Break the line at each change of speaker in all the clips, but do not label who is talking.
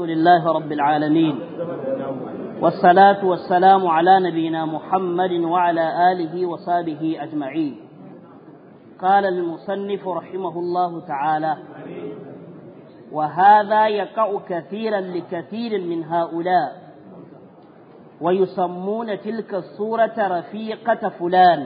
الحمد لله رب العالمين والصلاة والسلام على نبينا محمد وعلى آله وصحبه أجمعين قال المصنف رحمه الله تعالى وهذا يقع كثيرا لكثير من هؤلاء ويسمون تلك الصورة رفيقة فلان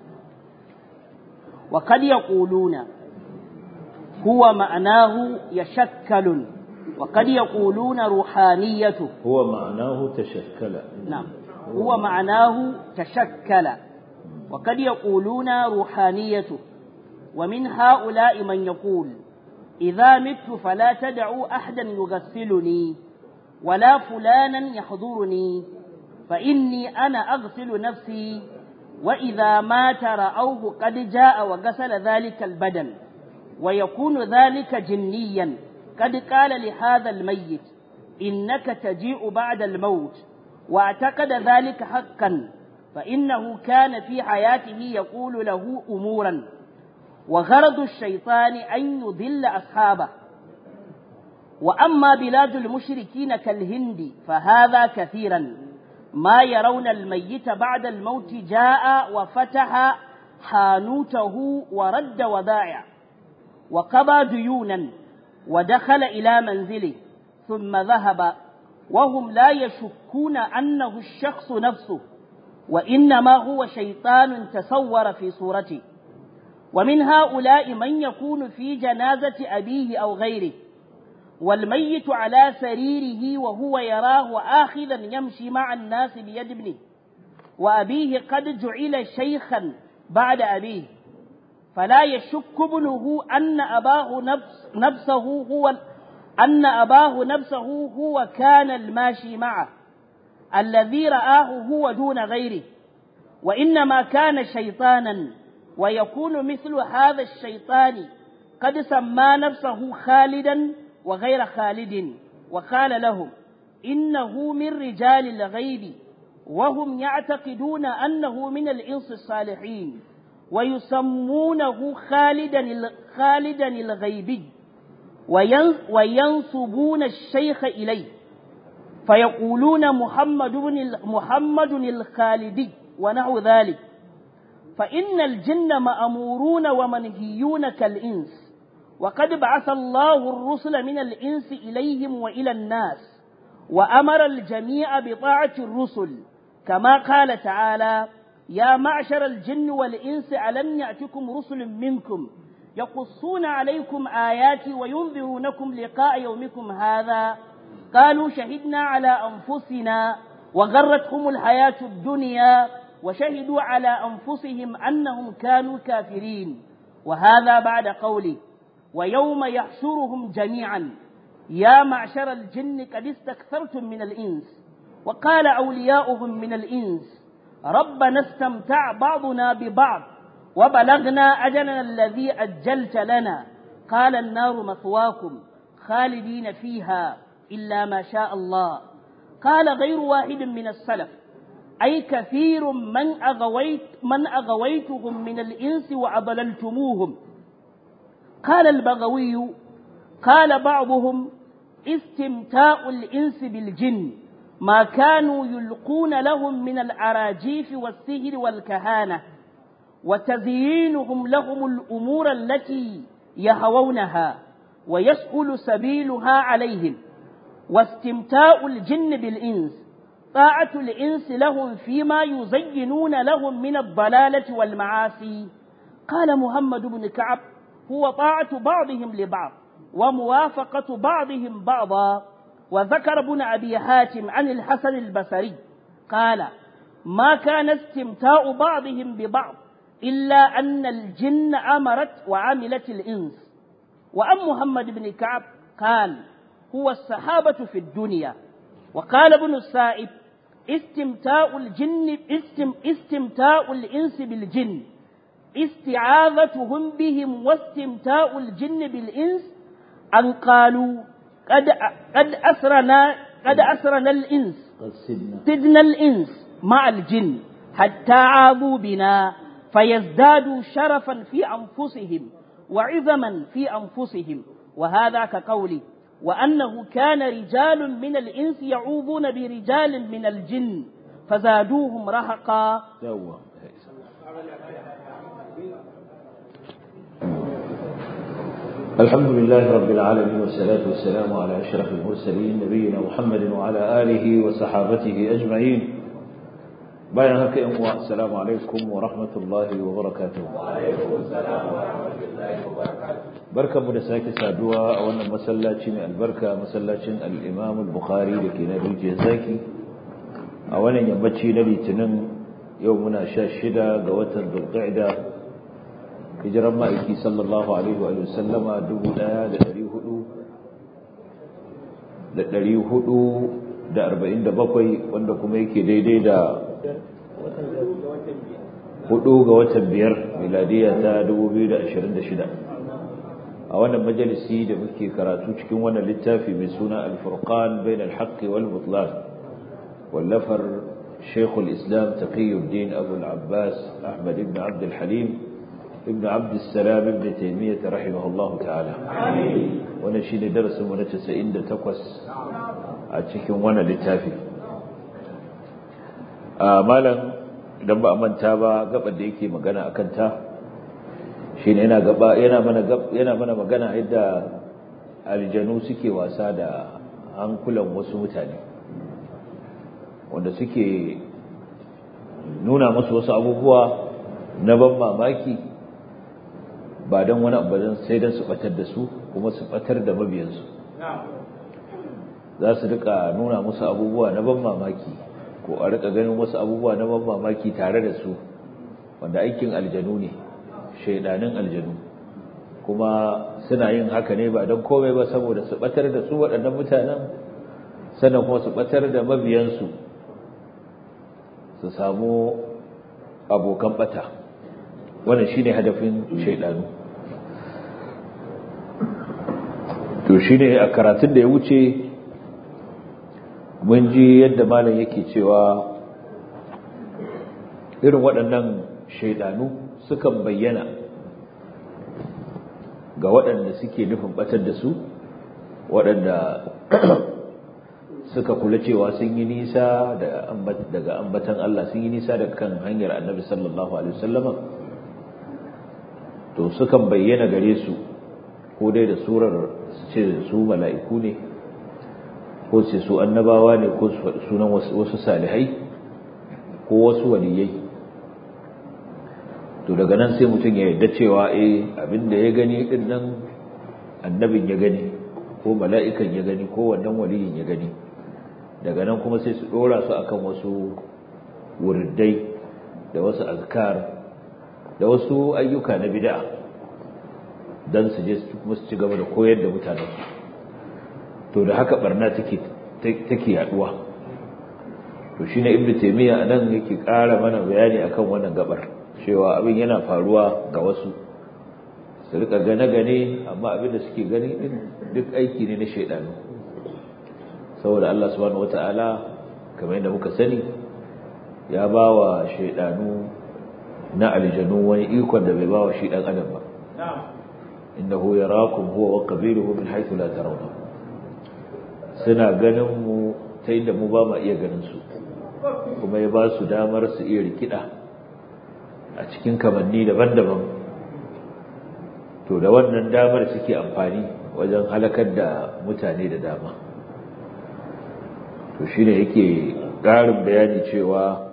وقد يقولون هو معناه يشكل وقد يقولون روحانيته
هو معناه تشكل
نعم هو معناه تشكل وقد يقولون روحانيته ومن هؤلاء من يقول إذا مت فلا تدعوا أحدا يغسلني ولا فلانا يحضرني فإني أنا أغسل نفسي وإذا مات رأوه قد جاء وغسل ذلك البدن ويكون ذلك جنيا قد قال لهذا الميت إنك تجيء بعد الموت واعتقد ذلك حقا فإنه كان في حياته يقول له أمورا وغرض الشيطان أن يضل أصحابه وأما بلاد المشركين كالهند فهذا كثيرا ما يرون الميت بعد الموت جاء وفتح حانوته ورد ودائع وقضى ديونا ودخل إلى منزله ثم ذهب وهم لا يشكون أنه الشخص نفسه وإنما هو شيطان تصور في صورته ومن هؤلاء من يكون في جنازة أبيه أو غيره والميت على سريره وهو يراه آخذا يمشي مع الناس بيد ابنه وأبيه قد جعل شيخا بعد أبيه فلا يشك ابنه أن أباه نفس نفسه هو أن أباه نفسه هو كان الماشي معه الذي رآه هو دون غيره وإنما كان شيطانا ويكون مثل هذا الشيطان قد سمى نفسه خالدا وغير خالد وقال لهم إنه من رجال الغيب وهم يعتقدون أنه من الإنس الصالحين ويسمونه خالدا خالدا الغيبي وينسبون الشيخ إليه فيقولون محمد بن محمد الخالدي ونحو ذلك فإن الجن مأمورون ومنهيون كالإنس وقد بعث الله الرسل من الإنس إليهم وإلى الناس وأمر الجميع بطاعة الرسل كما قال تعالى يا معشر الجن والإنس ألم يأتكم رسل منكم يقصون عليكم آياتي وينذرونكم لقاء يومكم هذا قالوا شهدنا على أنفسنا وغرتهم الحياة الدنيا وشهدوا على أنفسهم أنهم كانوا كافرين وهذا بعد قوله ويوم يحشرهم جميعا يا معشر الجن قد استكثرتم من الإنس وقال أولياؤهم من الإنس ربنا استمتع بعضنا ببعض وبلغنا أجلنا الذي أجلت لنا قال النار مثواكم خالدين فيها إلا ما شاء الله قال غير واحد من السلف أي كثير من أغويت من أغويتهم من الإنس وأضللتموهم قال البغوي قال بعضهم استمتاع الإنس بالجن ما كانوا يلقون لهم من الأراجيف والسهر والكهانة وتزيينهم لهم الأمور التي يهوونها ويسهل سبيلها عليهم واستمتاع الجن بالإنس طاعة الإنس لهم فيما يزينون لهم من الضلالة والمعاصي قال محمد بن كعب هو طاعة بعضهم لبعض وموافقة بعضهم بعضا وذكر ابن أبي حاتم عن الحسن البصري قال ما كان استمتاع بعضهم ببعض إلا أن الجن أمرت وعملت الإنس وأم محمد بن كعب قال هو الصحابة في الدنيا وقال ابن السائب استمتاع الجن استم استمتاع الإنس بالجن استعاذتهم بهم واستمتاع الجن بالإنس أن قالوا قد قد أسرنا قد أسرنا الإنس
قد سدنا
سدنا الإنس مع الجن حتى عاضوا بنا فيزدادوا شرفا في أنفسهم وعظما في أنفسهم وهذا كقولي وأنه كان رجال من الإنس يعوذون برجال من الجن فزادوهم رهقا
yawwa الحمد لله رب العالمين والصلاة والسلام على أشرف المرسلين نبينا محمد وعلى آله وصحابته أجمعين bayan haka yan uwa assalamu alaikum wa rahmatullahi wa barakatuh barkamu da sake saduwa a wannan masallaci mai albarka masallacin al-Imam al-Bukhari da ke na Rijiyar Zaki a wannan yammaci na Litinin yau muna sha shida ga watan Dhulqa'da hijiran ma'aiki sallallahu alaihi wa sallama dubu ɗaya da ɗari hudu da ɗari hudu da arba'in da bakwai wanda kuma yake daidai da hudu ga watan biyar miladiya ta 2026 a wannan majalisi da muke karatu cikin wannan littafi mai suna al-furqan bain al-haqq wal butlan wallafar شيخ الإسلام تقي الدين أبو العباس أحمد بن عبد الحليم ابن عبد السلام ابن تيمية رحمه الله تعالى ونشين درس ونتسئن تقوس أتكن وانا للتافي malam idan ba a manta ba gabar da yake magana akan ta shine yana gaba yana mana yana mana magana yadda aljanu suke wasa da hankulan wasu mutane wanda suke nuna musu wasu abubuwa na ban mamaki ba don wani abu sai don su batar da su kuma su batar da mabiyansu za su rika nuna musu abubuwa na ban mamaki ko a rika ganin wasu abubuwa na ban mamaki tare da su wanda aikin aljanu ne shaidanin aljanu kuma suna yin haka ne ba don komai ba saboda su batar da su waɗannan mutanen sannan kuma su batar da mabiyansu su samu abokan bata wannan shine hadafin shaidanu to shine a karatun da ya wuce mun ji yadda malam yake cewa irin waɗannan shaidanu sukan bayyana ga waɗanda suke nufin batar da su waɗanda suka kula cewa sun yi nisa daga ambatan Allah sun yi nisa daga kan hanyar annabi sallallahu alaihi wasallama to sukan bayyana gare su ko dai da surar su ce su mala'iku ne ko ce su annabawa ne ko sunan wasu salihai ko wasu waliyai to daga nan sai mutum ya yarda cewa eh abinda ya gani din nan annabin ya gani ko mala'ikan ya gani ko wannan waliyin ya gani daga nan kuma sai su dora su akan wasu wurdai da wasu azkar da wasu ayyuka na bid'a dan su je kuma su ci gaba da koyar da mutanen su to da haka barna take take yaduwa to shine ibnu taymiya anan yake ƙara mana bayani akan wannan gabar cewa abin yana faruwa ga wasu su rika gane gane amma abin da suke gani din duk aiki ne na shaidanu saboda Allah subhanahu wataala kamar yadda muka sani ya bawa shaidanu na aljanu wani ikon da bai bawa shi dan adam ba innahu yarakum huwa wa qabiluhu min haythu la tarawna suna ganin mu ta inda mu ba ma iya ganin su kuma ya ba su damar su iya rikida a cikin kamanni daban-daban to da wannan damar suke amfani wajen halakar da mutane da dama to shine yake ƙarin bayani cewa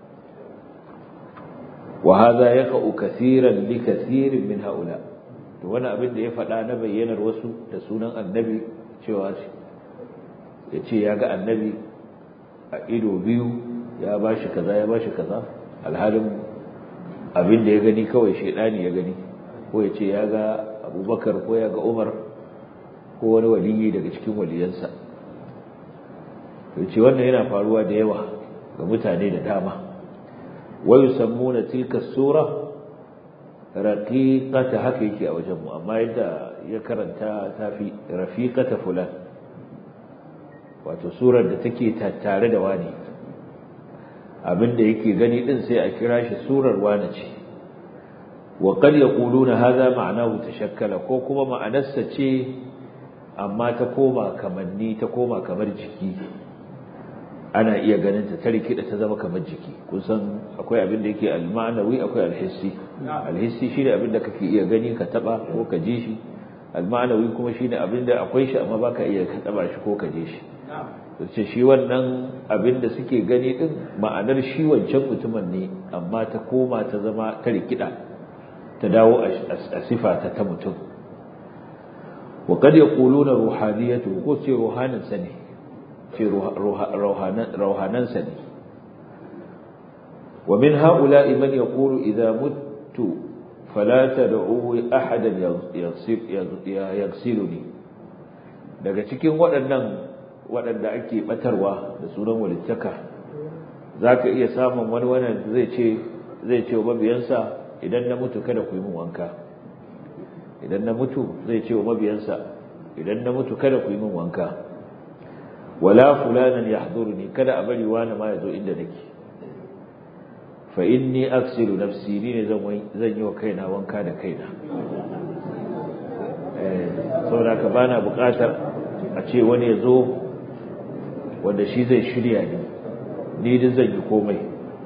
wa hadha yaqa'u kaseeran li kaseerin min haula to wani abin da ya faɗa na bayyanar wasu da sunan annabi cewa ya ce ya ga annabi a ido biyu ya ba shi kaza ya ba shi kaza alhalin abin da ya gani kawai shaidani ya gani ko ya ce ya ga abubakar ko ya ga umar ko wani waliyi daga cikin waliyansa ya ce wannan yana faruwa da yawa ga mutane da dama wayu sammuna tilka sura raqiqata haka yake a wajenmu amma yadda ya karanta tafi rafiqata fulan wato surar da take tattare da wani abinda yake gani din sai a kira shi surar wani ce wa qad yaquluna hadha ma'nahu tashakkala ko kuma ma'anarsa ce amma ta koma kamanni ta koma kamar jiki ana iya ganin ta rikida ta zama kamar jiki kusan akwai abin da yake almanawi akwai alhissi alhissi shine abin da kake iya gani ka taba ko ka ji shi almanawi kuma shine abin da akwai shi amma baka iya ka taba shi ko ka ji shi to ce shi wannan abin da suke gani din ma'anar shi wancan mutumin ne amma ta koma ta zama ta rikida ta dawo a sifa ta ta mutum wa kad yaquluna ruhaniyatu ko ce ruhanin sani ce rauhanan sani wa min ha'ula'i man yaqulu idza muttu fala tad'u ahadan yaghsiluni daga cikin waɗannan waɗanda ake batarwa da sunan walittaka zaka iya samun wani wannan zai ce zai ce wa mabiyansa idan na mutu kada ku yi min wanka idan na mutu zai ce wa mabiyansa idan na mutu kada ku yi min wanka wala fulanan yahduruni kada a bari wani ma yazo inda nake fa inni aksilu nafsi ni ne zan yi wa kaina wanka da kaina eh saboda ka bana buƙatar a ce wani yazo wanda shi zai shirya ni ni din zan yi komai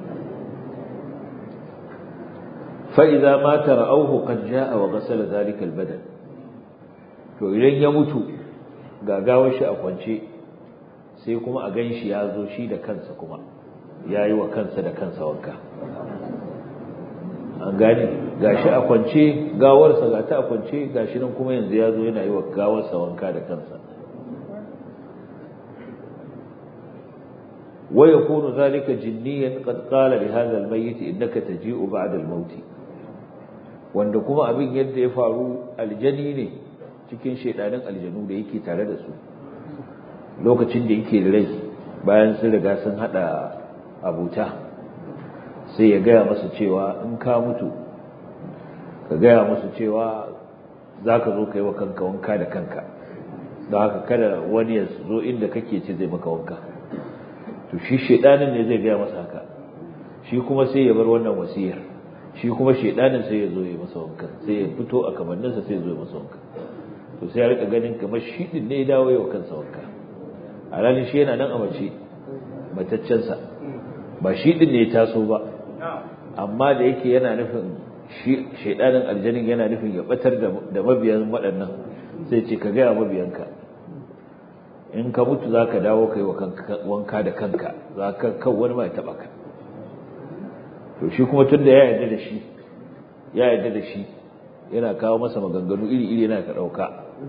فإذا مات رأوه قد جاء وغسل ذلك البدن to idan ya mutu gagawar shi a kwance sai kuma a gan shi ya zo shi da kansa kuma ya yi wa kansa da kansa wanka an gani ga shi a kwance gawarsa ga ta a kwance ga shi nan kuma yanzu ya zo yana yi wa gawarsa wanka da kansa ويكون ذلك جنيا قد قال لهذا الميت إنك تجيء بعد الموت wanda kuma abin yadda ya faru aljani ne cikin shedanin aljanu da yake tare da su lokacin da yake da rai bayan sun riga sun hada abuta sai ya gaya masa cewa in ka mutu ka gaya musu cewa za ka zo ka yi wa kanka wanka da kanka don haka kada wani ya zo inda kake ce zai maka wanka to shi shedanin ne zai gaya masa haka shi kuma sai ya bar wannan wasiyar shi kuma shedanin sai ya zo ya masa wanka sai ya fito a kamanninsa sai ya zo ya masa wanka to sai ya rika ganin kamar shi din ne ya dawo ya kansa wanka a ranar shi yana nan a mace mataccensa ba shi din ne ya taso ba amma da yake yana nufin shi shedanin aljanin yana nufin ya batar da mabiyan waɗannan sai ce ka gaya mabiyanka in ka mutu za ka dawo kai wanka da kanka za ka kan wani mai taɓa ka to shi kuma tun da ya yarda da shi ya yarda da shi yana kawo masa maganganu iri-iri yana ka ɗauka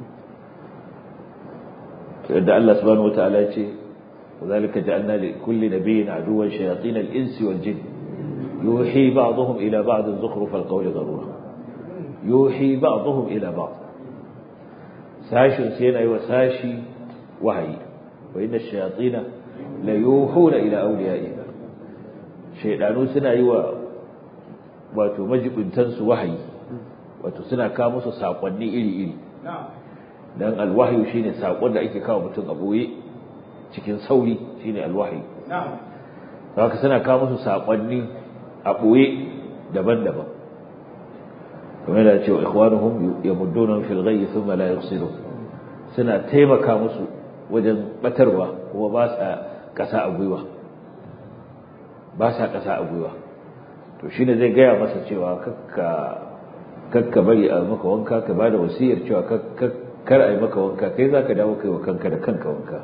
yadda Allah subhanahu wa ta'ala ce وذلك جعلنا لكل نبي عدوا شياطين الإنس والجن يوحي بعضهم إلى بعض زخرف القول غرورا يوحي بعضهم إلى بعض ساشي سينا وساشي وهي وإن الشياطين ليوحون إلى أوليائهم شيطانو سنا يوا wato majibintansu wahayi wato suna kawo musu sakonni iri-iri dan alwahyu shine sakon da ake kawo mutum a boye cikin sauri shine alwahyu haka suna kawo musu sakonni a boye daban-daban kamar da cewa ikhwanuhum yamudduna fil ghayyi thumma la yusiru suna taimaka musu wajen batarwa kuma ba sa kasa a gwiwa ba sa kasa a gwiwa to shine zai gaya masa cewa kakka kakka bari a maka wanka ka bada wasiyar cewa kar a yi maka wanka kai zaka dawo kai wa kanka da kanka wanka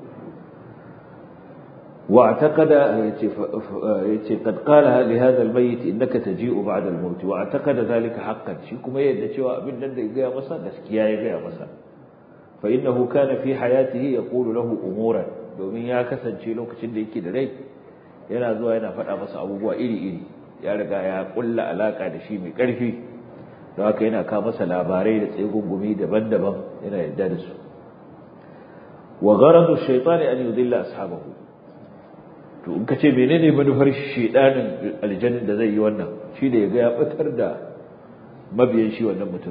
واعتقد يتي قد قال لهذا الميت انك تجيء بعد الموت واعتقد ذلك حقا shi kuma yadda cewa abin nan da ya gaya masa gaskiya ya gaya masa fa innahu kana fi hayatihi yaqulu lahu umuran domin ya kasance lokacin da yake da rai yana zuwa yana faɗa masa abubuwa iri iri ya riga ya kulla alaka da shi mai ƙarfi don haka yana kawo masa labarai da tsegungumi daban-daban yana yarda da su wa gharadu shaytani an yudilla ashabahu to in ka ce menene manufar shedanin aljannin da zai yi wannan shi da ya ga ya batar da mabiyan shi wannan mutum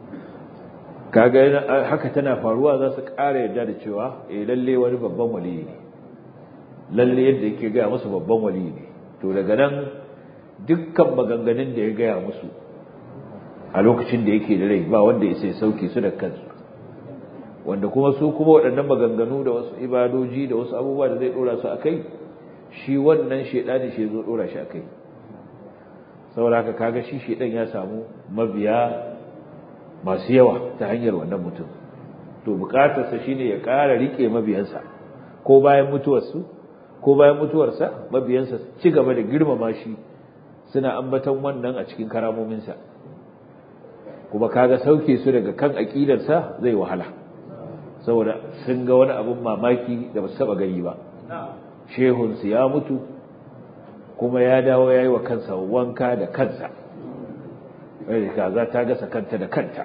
kaga haka tana faruwa za su ƙara yarda da cewa eh lalle wani babban waliyi ne lalle yadda yake gaya musu babban waliyi ne to daga nan dukkan maganganun da ya gaya musu a lokacin da yake da rai ba wanda ya sai sauke su da kansu wanda kuma su kuma waɗannan maganganu da wasu ibadoji da wasu abubuwa da zai dora su akai shi wannan shedani shi zo dora shi akai saboda haka kaga shi shedan ya samu mabiya masu yawa ta hanyar wannan mutum to bukatarsa shine ya ƙara rike mabiyansa ko bayan mutuwarsu ko bayan mutuwarsa mabiyansa ci gaba da girmama shi suna ambaton wannan a cikin karamominsa kuma kaga sauke su daga kan aqidarsa zai wahala saboda sun ga wani abun mamaki da ba su taba gani ba shehunsu ya mutu kuma ya dawo ya yi wa kansa wanka da kansa kaza ta gasa kanta da kanta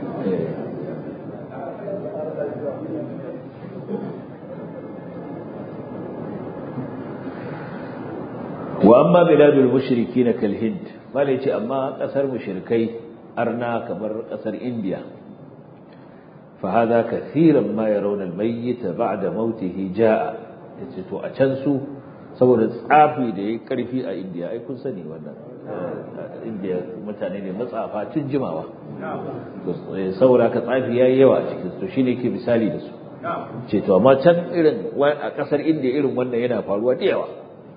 wa amma biladul mushriki na kalhind mala ce amma kasar mushrikai arna kamar kasar indiya fa hada kathiran ma yarawna al-mayyit ba'da mautihi jaa yace to a can su saboda tsafi da yayi karfi a indiya ai kun sani wannan indiya mutane ne matsafa tun jimawa saboda ka tsafi yayi yawa a cikin su shine yake misali da su ce to amma can irin a kasar indiya irin wannan yana faruwa da yawa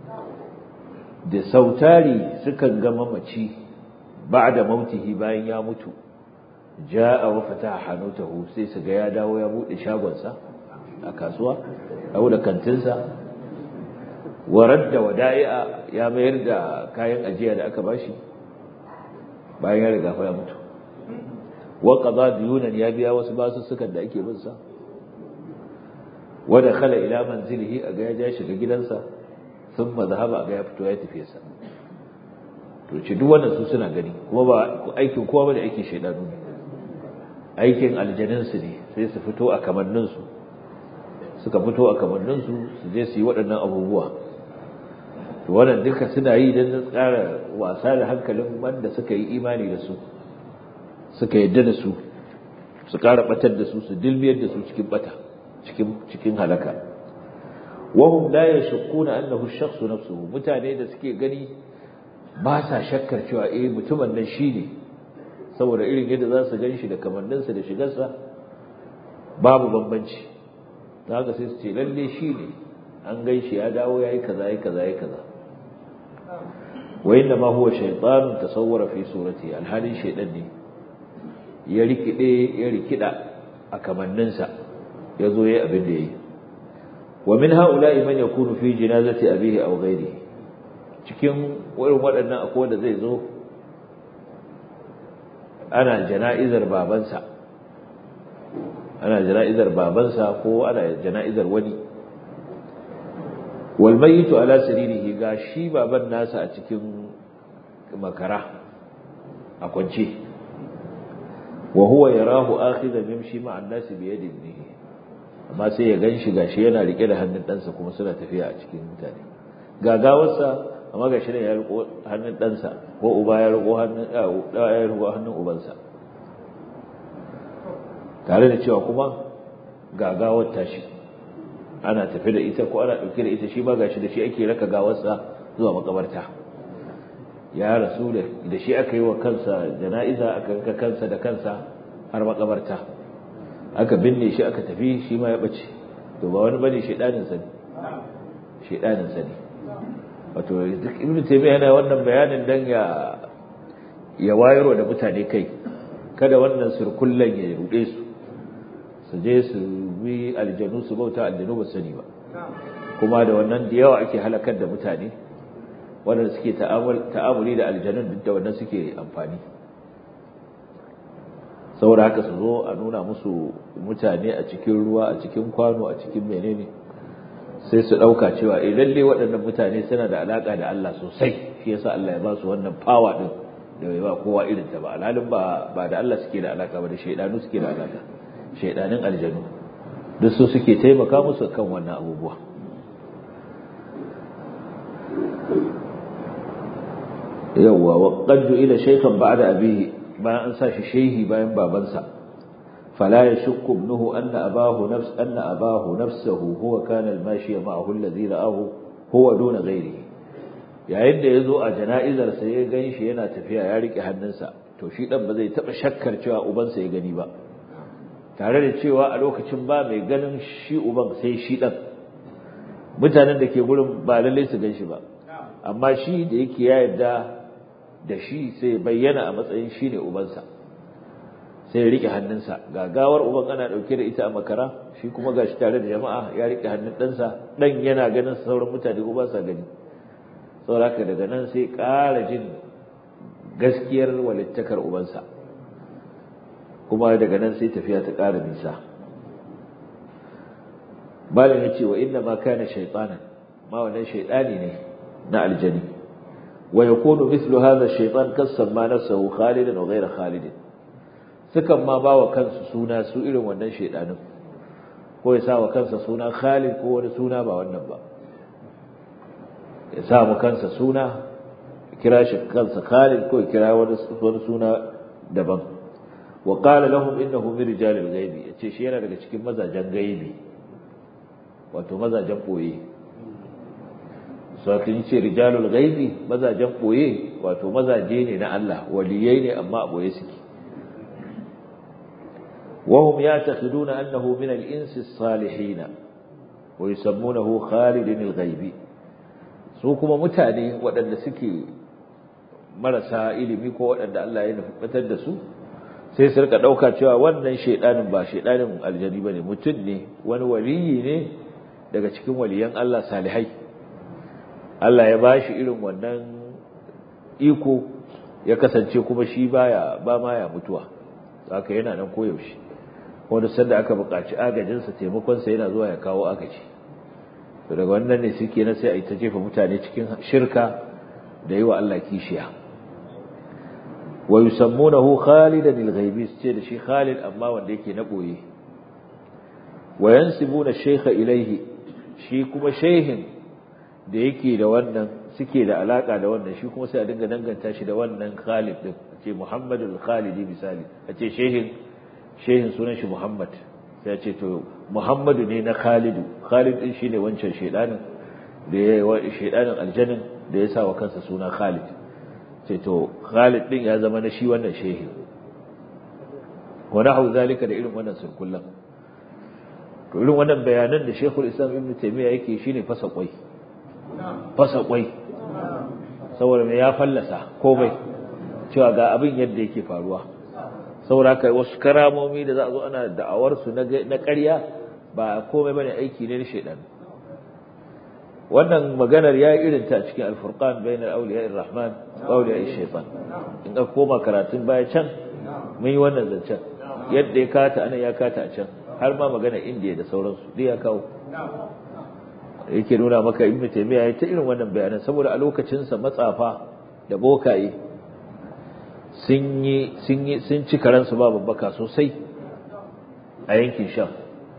da sautari sukan ga mamaci ba'da mautihi bayan ya mutu ja'a wa fataha hanutahu sai su ga ya dawo ya bude shagonsa a kasuwa dawo da kantinsa wa radda wada'i'a ya mayar da kayan ajiya da aka bashi bayan ya riga fa ya mutu wa qada diyunan ya biya wasu basussukan da ake bin sa wa dakhala ila manzilihi aga ya ja shiga gidansa thumma dhahaba aga ya fito ya tafi sa to ci duk wannan su suna gani kuma ba aikin kowa bane aikin shaydanu ne aikin aljanin su ne sai su fito a kamannin su suka fito a kamannin su su je su yi waɗannan abubuwa to wannan duka suna yi don tsara wasa da hankalin wanda suka yi imani da su suka yadda da su su ƙara batar da su su dilmiyar da su cikin bata cikin cikin halaka wahum la yashquna annahu ash-shakhs nafsuhu mutane da suke gani ba sa shakkar cewa eh mutumin nan shine saboda irin yadda za su ganshi da kamanninsa da shigarsa babu bambanci haka sai su ce lalle shine an ganshi ya dawo yayi kaza yayi kaza yayi kaza wa inna ma huwa shaytanun tasawwara fi surati alhalin shaydan ne ya rikide ya rikida a kamanninsa yazo yayi abin da yayi wa min haula'i man yakunu fi janazati abihi aw ghairihi cikin irin waɗannan akwai wanda zai zo ana jana'izar babansa ana jana'izar babansa ko ana jana'izar wani wal mayyitu ala siririhi ga shi baban nasa a cikin makara a kwance wa huwa yarahu akhidan yamshi ma'a an-nasi bi yadi ibnihi amma sai ya ganshi gashi yana rike da hannun ɗansa kuma suna tafiya a cikin mutane gagawarsa amma ga shi ne ya riko hannun ɗansa ko uba ya riko hannun ya riko hannun ubansa tare da cewa kuma gagawar tashi ana tafi da ita ko ana ɗauke da ita shi ma gashi da shi ake raka gawarsa zuwa makabarta ya rasu da shi aka yi wa kansa jana'iza aka raka kansa da kansa har makabarta aka binne shi aka tafi shi ma ya bace to ba wani bane shedanin sa ne shedanin sa ne wato duk ibnu taymiya yana wannan bayanin dan ya ya wayarwa da mutane kai kada wannan surkullan ya rude su su je su bi aljanu su bauta aljanu ba sani ba kuma da wannan da yawa ake halakar da mutane wanda suke ta'amuli da aljanun duk da wannan suke amfani saboda haka su zo a nuna musu mutane a cikin ruwa a cikin kwano a cikin menene sai su ɗauka cewa eh lalle waɗannan mutane suna da alaƙa da Allah sosai shi yasa Allah ya ba su wannan fawa din da bai ba kowa irin ta ba alhalin ba ba da Allah suke da alaƙa ba da shaidanu suke da alaƙa shaidanin aljanu duk su suke taimaka musu kan wannan abubuwa yawwa wa qad ila shaykhan ba'da abihi bayan an sa shi shehi bayan babansa فلا يشك ابنه أن أباه نفس أن أباه نفسه هو كان الماشي معه الذي رآه هو دون غيره yayin da ya zo a jana'izar sa ya gan shi yana tafiya ya rike hannunsa to shi dan ba zai taba shakkar cewa ubansa ya gani ba tare da cewa a lokacin ba mai ganin shi uban sai shi ɗan mutanen da ke gurin ba lallai su gan shi ba amma shi da yake ya yarda da shi sai bayyana a matsayin shi ne ubansa sai ya rike hannunsa gagawar uban ana ɗauke da ita a makara shi kuma gashi tare da jama'a ya rike hannun ɗansa ɗan yana ganin sauran mutane ko ba sa gani saboda daga nan sai ƙara jin gaskiyar walittakar ubansa kuma daga nan sai tafiya ta ƙara nisa malam ya ce wa inna ma kana shaytanan ma wannan shaytani ne na aljani wa yakunu mithlu hadha ash-shaytan kassan ma nafsuhu khalidan wa ghayra khalidin sukan ma bawa kansu suna su irin wannan shaydanin ko ya sa wa kansa suna Khalid ko wani suna ba wannan ba ya sa mu kansa suna kira shi kansa Khalid ko ya kira wani wani suna daban wa qala lahum innahu min rijalil ghaibi yace shi yana daga cikin mazajen gaibi wato mazajen boye sautin ce rijalul ghaibi mazajen boye wato mazaje ne na Allah waliyai ne amma a boye suke وهم يعتقدون أنه من الإنس الصالحين ويسمونه خالد الغيبي su kuma mutane waɗanda suke marasa ilimi ko waɗanda Allah ya nufatar da su sai su rika ɗauka cewa wannan shaidanin ba shaidanin aljani ba ne mutum ne wani waliyi ne daga cikin waliyan Allah salihai Allah ya ba shi irin wannan iko ya kasance kuma shi baya ba ma ya mutuwa haka yana nan koyaushe wanda sanda aka buƙaci agajinsa taimakonsa yana zuwa ya kawo agaji to daga wannan ne suke na sai a yi ta jefa mutane cikin shirka da yi wa Allah kishiya wa yusammunahu khalidan al-ghaibi ce da shi khalid amma wanda yake na boye wa yansibuna shaykha ilayhi shi kuma shehin da yake da wannan suke da alaka da wannan shi kuma sai a dinga danganta shi da wannan khalid din ce muhammadul khalidi misali a ce shehin shehin sunan shi Muhammad sai ce to Muhammadu ne na Khalidu Khalid din shine wancan shedanin da ya shedanin aljannin da ya sa wa kansa suna Khalid sai to Khalid din ya zama na shi wannan shehin wa nahu zalika da irin wannan surkullan to irin wannan bayanan da Sheikhul Islam Ibn Taymiyyah yake shine fasa kwai fasa kwai saboda me ya fallasa komai cewa ga abin yadda yake faruwa saboda haka wasu karamomi da za a zo ana da'awar su na ƙarya ba komai bane aiki ne na shaidan wannan maganar ya yi irin ta cikin alfurqan bainar awliya rahman wa awliya shaytan in ka koma karatun baya can mun yi wannan zancen yadda ya kata anan ya kata a can har ma magana indiya da sauransu duk ya kawo yake nuna maka ibnu taymiya ya ta irin wannan bayanan saboda a lokacin sa matsafa da bokaye sun yi sun yi sun ci karansu ba babbaka sosai a yankin sham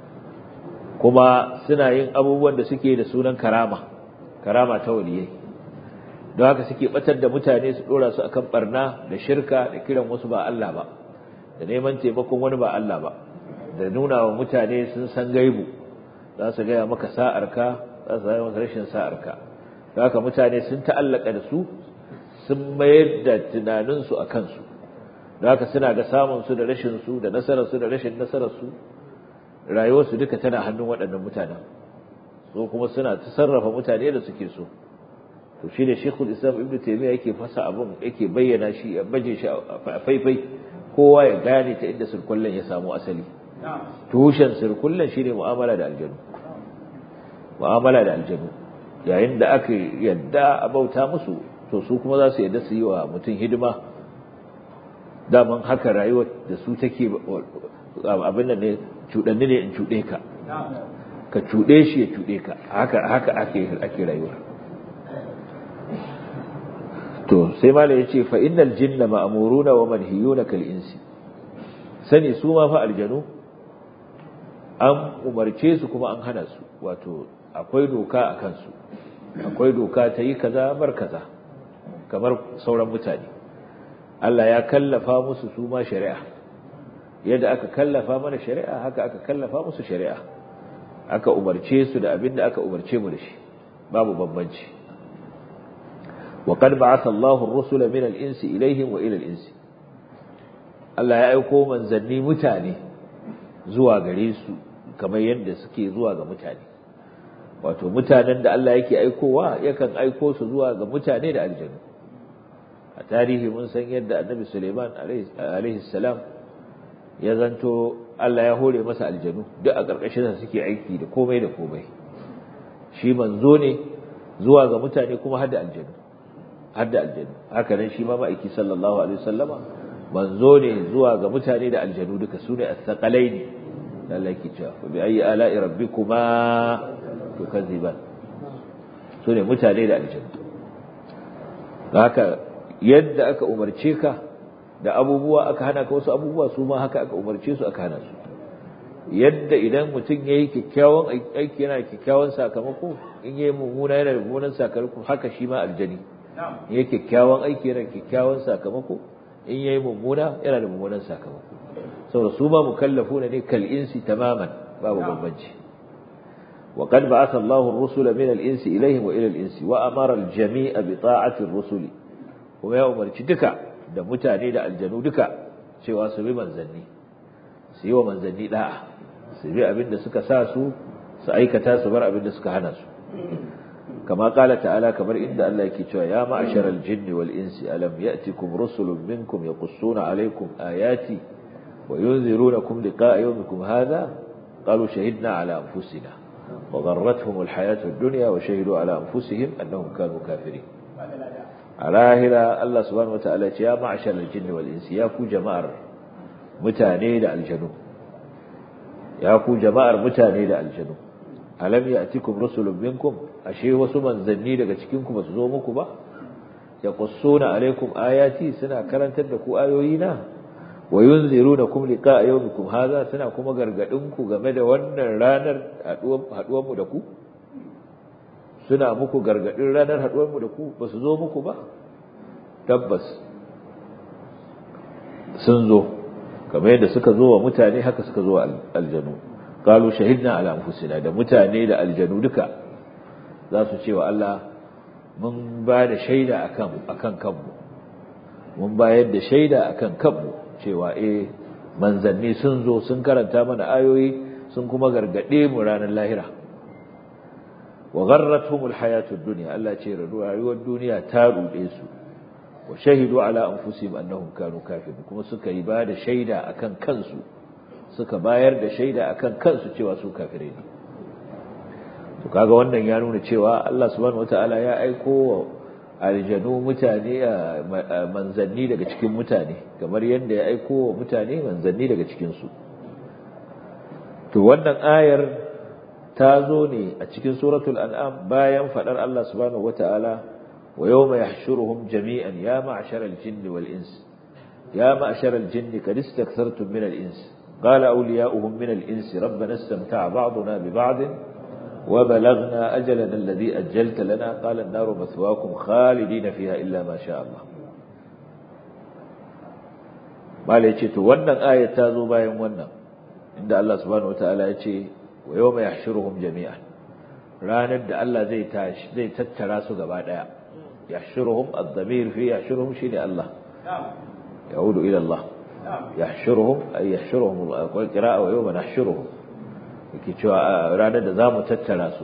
kuma suna yin abubuwan da suke da sunan karama karama ta waliyai don haka suke batar da mutane su dora su akan barna da shirka da kiran wasu ba Allah ba da neman taimakon wani ba Allah ba da nuna wa mutane sun san gaibu za su gaya maka sa'arka za su gaya maka rashin sa'arka don haka mutane sun ta'allaka da su sun mayar da tunaninsu a kansu da haka suna ga samunsu da rashinsu da nasararsu da rashin nasararsu rayuwarsu duka tana hannun waɗannan mutanen so kuma suna ta sarrafa mutane da suke so to shi ne shekul islam ibn taimiyya yake fasa abin yake bayyana shi ya baje shi a faifai kowa ya gane ta inda sirkullen ya samu asali tushen sirkullen shi ne mu'amala da aljanu mu'amala da aljanu yayin da aka yadda a bauta musu to su kuma za su yadda su yi wa mutum hidima daman haka rayuwar da su take abin da ne cuɗanni ne in cuɗe ka ka cuɗe shi ya cuɗe ka haka haka ake ake rayuwa to sai malai yace fa innal jinna ma'muruna wa manhiyuna kal insi sani su ma fa aljanu an umarce su kuma an hana su wato akwai doka a kansu akwai doka ta yi kaza bar kaza kamar sauran mutane Allah ya kallafa musu su ma shari'a yadda aka kallafa mana shari'a haka aka kallafa musu shari'a aka umarce su da abin da aka umarce mu da shi babu bambanci wa qad ba'atha Allahu ar-rusula min al-insi ilayhim wa ila al-insi Allah ya aiko manzanni mutane zuwa gare su kamar yadda suke zuwa ga mutane wato mutanen da Allah yake aikowa yakan aiko su zuwa ga mutane da aljanu a tarihi mun san yadda annabi Suleiman alaihi salam ya zanto Allah ya hore masa aljanu duk a ƙarƙashin sa suke aiki da komai da komai shi manzo ne zuwa ga mutane kuma har da aljanu har da aljanu haka nan shi ma ma'aiki sallallahu alaihi wasallama manzo ne zuwa ga mutane da aljanu duka sune as-saqalaini Allah yake cewa bi ayi ala'i rabbikuma tukazziban sune mutane da aljanu haka yadda aka umarce ka da abubuwa aka hana ka wasu abubuwa su ma haka aka umarce su aka hana su yadda idan mutum yayi kyakkyawan aiki yana kyakkyawan sakamako in yayi mummuna yana da mummunan sakamako haka shi ma aljani yayi kyakkyawan aiki yana kyakkyawan sakamako in yayi mummuna yana da mummunan sakamako saboda su ma mukallafuna ne kal insi tamaman babu bambanci وقد بعث الله الرسل من الإنس إليهم وإلى الإنس وأمر الجميع بطاعة الرسل kuma ya umarci duka da mutane da aljanu duka cewa su bi manzanni su yi wa manzanni da'a su bi abin da suka sa su su aikata su bar abin da suka hana su kama kala ta'ala kamar inda Allah yake cewa ya ma'asharal jinni wal insi alam ya'tikum rusulun minkum yaqussuna alaykum ayati wa yunzirunakum liqa'a yawmikum hadha qalu shahidna ala anfusina وغرتهم الحياة الدنيا وشهدوا على أنفسهم أنهم كانوا كافرين على الله سبحانه وتعالى يا معشر الجن والإنس يا كو جماعة متاني دا الجنو يا كو جماعة متاني دا الجنو ألم يأتكم رسل منكم أشي وسمن زني daga cikin ku basu zo muku ba yaqussuna alaikum ayati suna karantar da ku ayoyina wa yunzirunakum liqa'a yawmikum hadha suna kuma gargadin ku game da wannan ranar haduwar mu da ku suna muku gargadin ranar haduwar mu da ku basu zo muku ba tabbas sun zo kamar yadda suka zo wa mutane haka suka zo wa aljanu qalu shahidna ala anfusina da mutane da aljanu duka za su ce wa Allah mun ba da shaida akan akan kanmu mun bayar da shaida akan kanmu cewa eh manzanni sun zo sun karanta mana ayoyi sun kuma gargade mu ranar lahira wa gharratuhumul hayatud dunya Allah ce rayuwar duniya ta rude su wa shahidu ala anfusihim annahum kanu kafirin kuma suka yi bada shaida akan kansu suka bayar da shaida akan kansu cewa su kafirai ne to kaga wannan ya nuna cewa Allah subhanahu wataala ya aiko aljanu mutane manzanni daga cikin mutane kamar yadda ya aiko wa mutane manzanni daga cikinsu to wannan ayar ta zo ne a cikin suratul an'am bayan fadar Allah subhanahu wata'ala wa yawma yahshuruhum jami'an ya ma'shar al-jinni wal ins ya ma'shar al-jinni qad istakthartum min al-ins qala awliya'uhum min al-ins rabbana istamta'a ba'duna bi ba'd وبلغنا أجلنا الذي أجلت لنا قال النار مثواكم خالدين فيها إلا ما شاء الله ما ليش wannan ayat ta zo bayan wannan inda Allah subhanahu wataala ya ce wa yawma yahshuruhum jami'an ranar da Allah zai tashi zai tattara su gaba daya yahshuruhum ad-damir fi yahshuruhum shi ne Allah yaudu ila Allah yahshuruhum ay yahshuruhum al-qira'a wa yawma nahshuruhum yake cewa ranar da za mu tattara su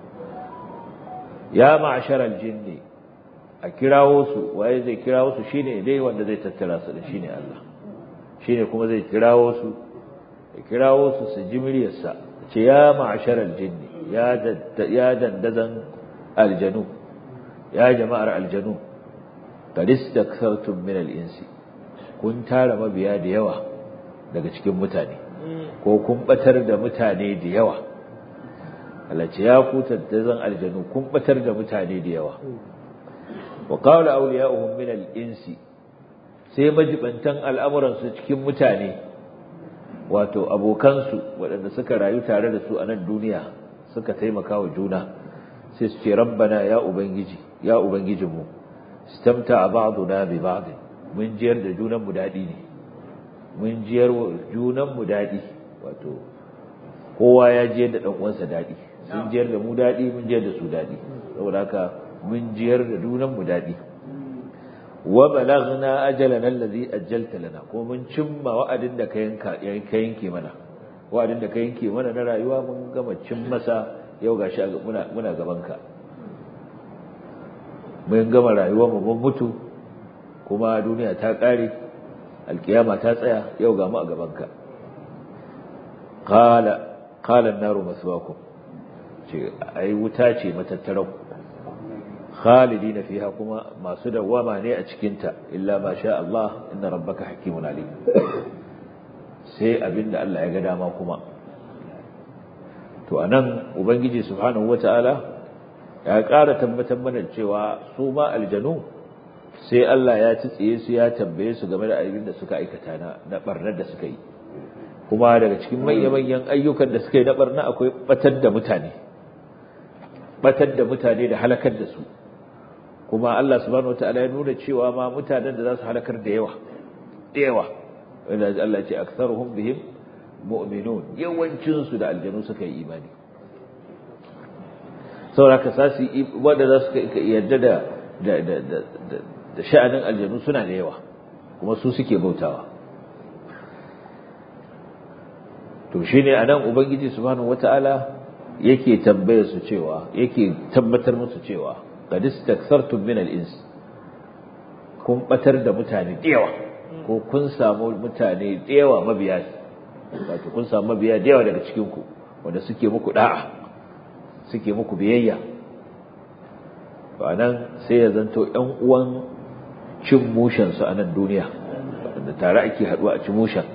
ya ma'asharar jinni a kirawo su waye zai kirawo su shine dai wanda zai tattara su da shine Allah shine kuma zai kirawo su ya kirawo su su ji muryarsa ce ya ma'asharar jinni ya ya dandazan aljanu ya jama'ar aljanu qad istakthartum min al-insi kun tara mabiya da yawa daga cikin mutane ko kun batar da mutane da yawa Allah ce ya ku tattazan aljanu kun batar da mutane da yawa wa qala awliya'uhum min al-insi sai majibantan al'amuran su cikin mutane wato abokansu waɗanda suka rayu tare da su a nan duniya suka taimaka wa juna sai su ce rabbana ya ubangiji ya ubangijinmu istamta ba'duna bi ba'd mun jiyar da junanmu daɗi ne mun jiyar junanmu daɗi wato kowa ya jiyar da ɗan uwansa daɗi sun jiyar da mu daɗi mun jiyar da su daɗi saboda haka mun jiyar da junanmu daɗi wa balaghna ajalana allazi ajjalta lana ko mun cimma wa'adin da ka yanka ka yanke mana wa'adin da ka yanke mana na rayuwa mun gama cin masa yau gashi muna muna gaban ka mun gama rayuwa mu mun mutu kuma duniya ta kare alkiyama ta tsaya yau ga mu a gaban ka qala qala an-naru maswaakum ce ai wuta ce matattaran khalidina fiha kuma masu dawama ne a cikin ta illa ma sha Allah inna rabbaka hakimun alim sai abinda Allah ya ga dama kuma to anan ubangiji subhanahu wataala ya ƙara tabbatar mana cewa su ma aljanu sai Allah ya tsiye su ya tambaye su game da abin da suka aikata na na barnar da suka yi kuma daga cikin manyan ayyukan da suka yi na barna akwai batar da mutane batar da mutane da halakar da su kuma Allah subhanahu wataala ya nuna cewa ma mutanen da za su halakar da yawa da yawa wanda Allah ya ce aktharuhum bihim mu'minun yawancin su da aljanu suka yi imani saboda ka sasi wanda za su yarda da da da da da sha'anin aljanu suna da yawa kuma su suke bautawa to shine anan ubangiji subhanahu wataala yake tambaye su cewa yake tabbatar musu cewa qad istakthartum min al-ins kun batar da mutane da yawa ko kun samu mutane da yawa mabiya wato kun samu mabiya da yawa daga cikin ku wanda suke muku da'a suke muku biyayya to anan sai ya zanto ƴan uwan cin mushen su a nan duniya wanda tare ake haduwa a cin mushen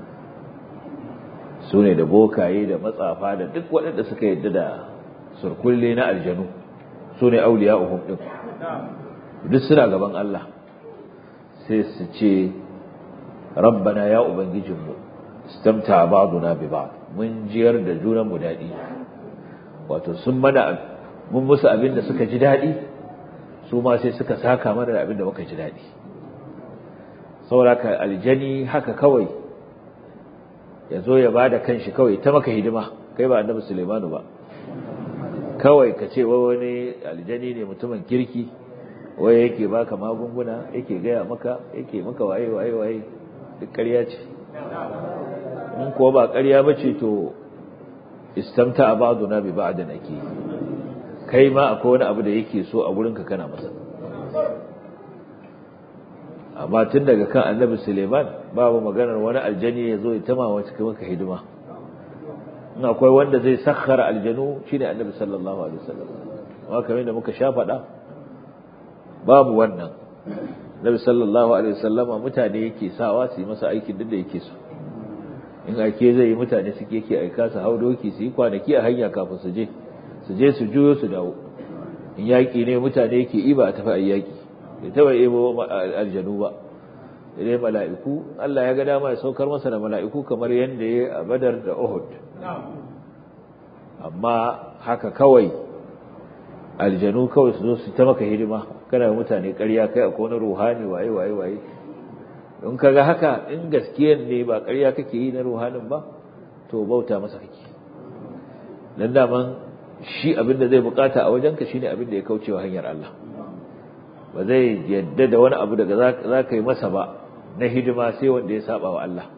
su ne da bokaye da matsafa da duk waɗanda suka yadda da surkulle na aljanu su ne auliya uhum ɗin duk suna gaban Allah sai su ce rabbana ya ubangijinmu istamta ba'duna bi ba'd mun jiyar da junanmu daɗi wato sun mana mun musu abin da suka ji daɗi su ma sai suka saka mana da abin da muka ji daɗi saboda ka aljani haka kawai ya zo ya ba da kanshi kawai ta maka hidima kai ba annabi Sulaimanu ba kawai ka ce wai wani aljani ne mutumin kirki wai yake baka magunguna yake gaya maka yake maka waye waye waye duk ƙarya ce in kuwa ba ƙarya ba ce to istamta a ba'duna bi ba'din ake kai ma akwai wani abu da yake so a gurinka kana masa amma tun daga kan annabi Suleiman babu maganar wani aljani ya zo ya tama wacce kai maka hidima in akwai wanda zai sakhara aljanu shine annabi sallallahu alaihi wasallam amma kamar da muka sha faɗa babu wannan annabi sallallahu alaihi wasallama mutane yake sawa su yi masa aikin duk da yake so in ake zai yi mutane suke yake aika su hau doki su yi kwanaki a hanya kafin su je su je su juyo su dawo in yaƙi ne mutane yake iba a tafi a yaƙi bai taba ebo aljanu ba dai mala'iku Allah ya ga dama ya saukar masa da mala'iku kamar yadda ya a Badar da Uhud amma haka kawai aljanu kawai su zo su ta maka hidima kana mutane ƙarya kai akwai wani ruhani waye waye waye in kaga haka in gaskiyar ne ba ƙarya kake yi na ruhanin ba to bauta masa kake dan daman shi abin da zai bukata a wajenka shine abin da ya kaucewa hanyar Allah ba zai yadda da wani abu daga za ka yi masa ba na hidima sai wanda ya saba wa Allah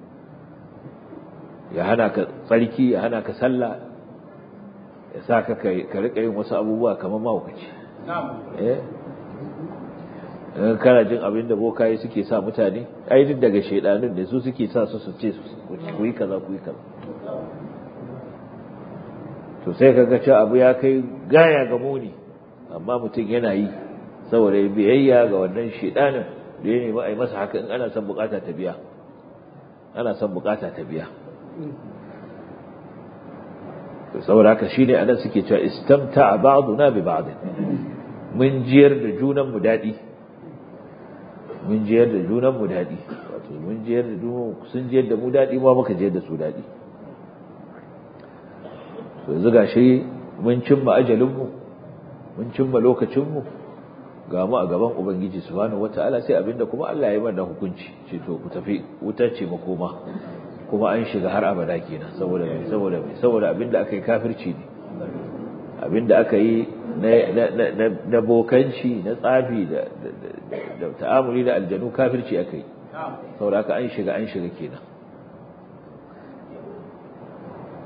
ya hana ka tsarki ya hana ka sallah ya sa ka ka rika yin wasu abubuwa kamar mahaukaci eh kana jin abin da bokaye suke sa mutane ai duk daga shaidanin da su suke sa su su ce ku yi kaza ku yi kaza to sai kaga cewa abu ya kai gaya ga muni amma mutum yana yi saboda biyayya ga wannan shedanin da ya nemi a yi masa haka in ana son bukata ta biya ana son bukata ta biya saboda haka shine anan suke cewa istamta ba'duna bi ba'd mun jiyar da junan mu dadi mun jiyar da junan mu dadi wato mun jiyar da junan sun jiyar da mu dadi ma muka jiyar da su dadi to yanzu gashi mun cimma ajalin mu mun cimma lokacin mu ga mu a gaban ubangiji subhanahu wataala sai abinda kuma Allah ya mana hukunci ce to ku tafi wutar ce makoma kuma an shiga har abada kenan saboda mai saboda mai saboda abinda aka yi kafirci ne abinda aka yi na na bokanci na tsafi da da ta'amuli da aljanu kafirci aka yi saboda haka an shiga an shiga kenan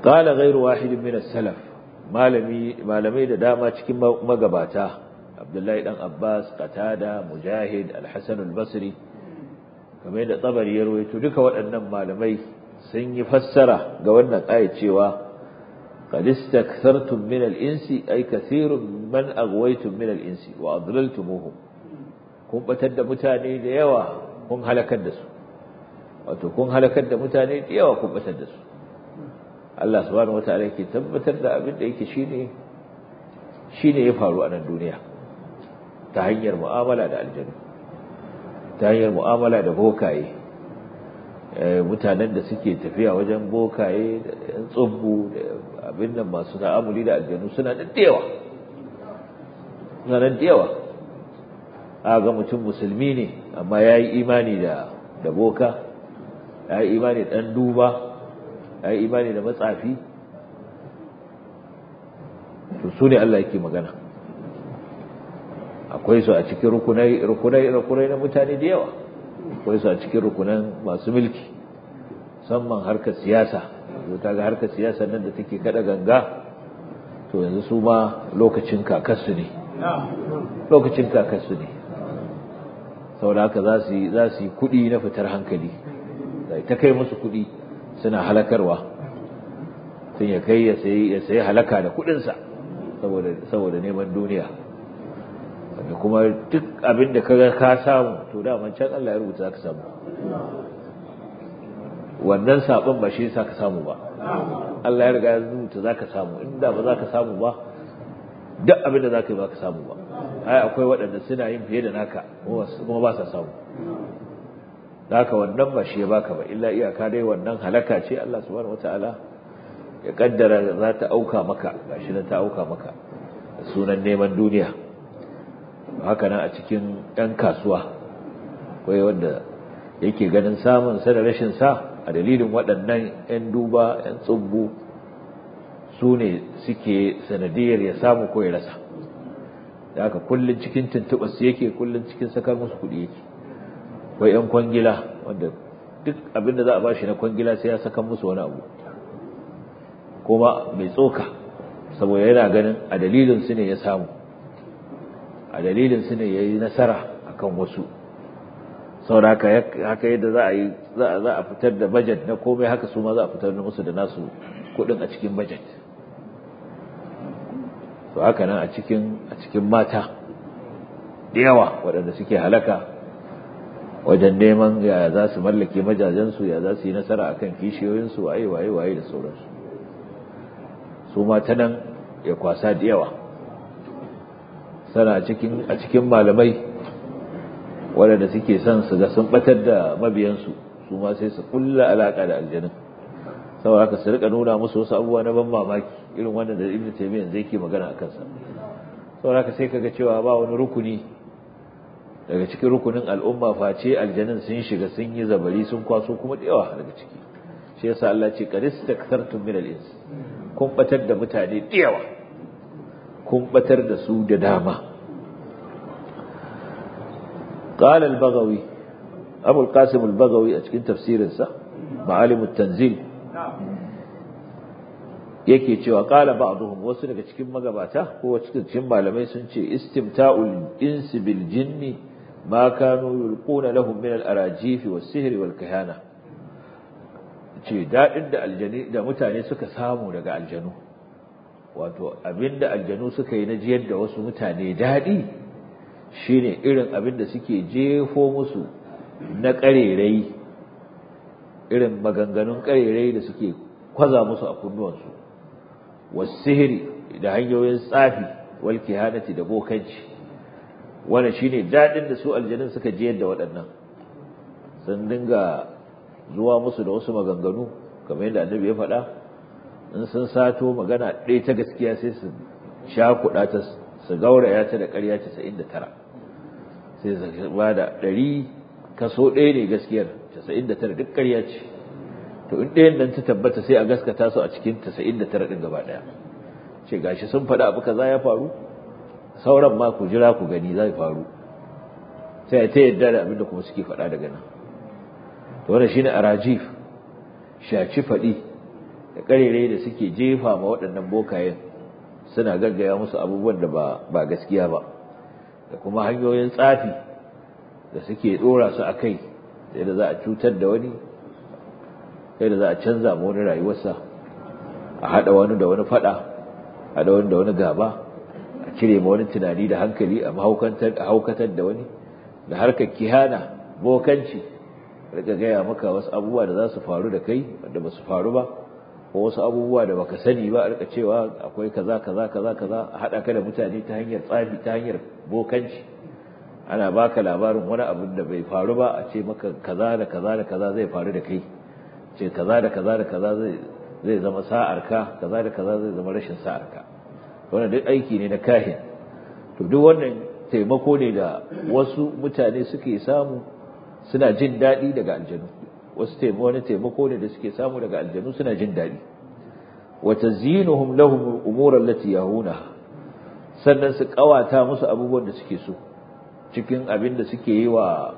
qala ghayru wahid min as-salaf malami malamai da dama cikin magabata Abdullahi dan Abbas Qatada Mujahid Al-Hasan al-Basri kamar da Tabari ya rawaito duka waɗannan malamai sun yi fassara ga wannan ayat cewa قد استكثرتم من الإنس أي كثير من أغويتم من الإنس وأضللتموهم kun batar da mutane da yawa kun halakar da su wato kun halakar da mutane da yawa kun batar da su Allah subhanahu wataala yake tabbatar da abin da yake shine shine ya faru a nan duniya ta hanyar mu'amala da aljanu ta hanyar mu'amala da bokaye mutanen da suke tafiya wajen bokaye da yan tsubbu da abin nan masu ta'amuli da aljanu suna da yawa suna da yawa a ga mutum musulmi ne amma ya yi imani da da boka ya yi imani da ɗan duba ya yi imani da matsafi to su ne Allah yake magana akwai su a cikin rukunai rukunai rukunai na mutane da yawa akwai su a cikin rukunan masu mulki musamman harkar siyasa yanzu ta ga harkar siyasa nan da take kada ganga to yanzu su ma lokacin kakarsu ne lokacin kakarsu ne saboda haka za su yi za su yi kuɗi na fitar hankali sai ta kai musu kuɗi suna halakarwa sun ya kai ya sayi ya sayi halaka da kuɗinsa saboda saboda neman duniya wanda kuma duk abin da kaga ka samu to da can Allah ya rubuta ka samu wannan sabon ba shi yasa ka samu ba Allah ya riga ya rubuta zaka samu inda ba za ka samu ba duk abin da za ka yi ba ka samu ba ai akwai waɗanda suna yin fiye da naka kuma ba sa samu haka wannan ba shi ya baka ba illa iyaka dai wannan halaka ce Allah subhanahu wataala ya kaddara za ta auka maka gashi nan ta auka maka sunan neman duniya haka nan a cikin ɗan kasuwa akwai wanda yake ganin samun sa da rashin sa a dalilin waɗannan 'yan duba 'yan tsubbu su ne suke sanadiyar ya samu ko ya rasa da haka kullum cikin tuntuɓar su yake kullum cikin sakar musu kuɗi yake akwai 'yan kwangila wanda duk abin da za a ba shi na kwangila sai ya saka musu wani abu kuma mai tsoka saboda yana ganin a dalilin su ne ya samu a dalilin su ne ya yi nasara akan wasu saboda haka yadda za a yi za a fitar da bajet na komai haka su ma za a fitar da musu da nasu kuɗin a cikin bajet to haka nan a cikin a cikin mata da yawa waɗanda suke halaka wajen neman ya za su mallake majajensu ya za su yi nasara akan kishiyoyinsu waye waye waye da sauransu su mata nan ya kwasa da yawa sana a cikin a cikin malamai waɗanda suke son su ga sun batar da mabiyansu su ma sai su kulla alaka da aljanin saboda haka su rika nuna musu wasu abubuwa na ban mamaki irin wanda da ibnu taymiyyah zai ke magana akan sa saboda haka sai kaga cewa ba wani rukuni daga cikin rukunin al'umma face aljanin sun shiga sun yi zabari sun kwaso kuma da yawa daga ciki shi yasa Allah ce qad istaktartum min al-ins kun batar da mutane da yawa kun batar da su da dama قال البغوي أبو القاسم البغوي أتكين تفسير سا معالم التنزيل yake cewa qala ba'dhum wasu daga cikin magabata ko cikin cikin malamai sun ce istimta'ul insi bil jinni ma kanu yulquna lahum min al arajif was sihr wal kahana ce dadin da aljani da mutane suka samu daga aljanu wato abinda aljanu suka yi na jiyar da wasu mutane dadi shine irin abinda suke jefo musu na karerai irin maganganun karerai da suke kwaza musu a kunnuwansu wasihiri da hanyoyin tsafi wal kihanati da bokanci wanda shine dadin da su aljanun suka ji yadda waɗannan sun dinga zuwa musu da wasu maganganu kamar yadda annabi ya faɗa in sun sato magana ɗaya ta gaskiya sai su sha kuɗa ta su gauraya ta da ƙarya 99 sai su ba da ɗari kaso ɗaya ne gaskiyar 99 duk ƙarya ce to in ɗayan nan ta tabbata sai a gaskata su a cikin 99 ɗin gaba ɗaya ce gashi sun faɗa abu kaza ya faru sauran ma ku jira ku gani zai faru sai ta yadda da abin da kuma suke faɗa daga nan to wannan shine arajif shaci faɗi da ƙarere da suke jefa ma waɗannan bokayen suna gaggaya musu abubuwan da ba gaskiya ba da kuma hanyoyin tsafi da suke ɗora su a kai da za a cutar da wani da za a canza ma wani rayuwarsa a haɗa wani da wani faɗa haɗa wani da wani gaba a cire ma wani tunani da hankali a haukatar da wani da harkar kihana bokanci rika gaya maka wasu abubuwa da za su faru da kai wanda ba su faru ba ko wasu abubuwa da baka sani ba a rika cewa akwai kaza kaza kaza kaza a haɗa ka da mutane ta hanyar tsafi ta hanyar bokanci ana baka labarin wani abu da bai faru ba a ce maka kaza da kaza da kaza zai faru da kai ce kaza da kaza da kaza zai zai zama sa'arka kaza da kaza zai zama rashin sa'arka wannan duk aiki ne na kahin to duk wannan taimako ne da wasu mutane suke samu suna jin daɗi daga aljanu wasu taimako wani taimako ne da suke samu daga aljanu suna jin daɗi wa tazinuhum lahum umur allati yahuna sannan su kawata musu abubuwan da suke so cikin abin da suke yi wa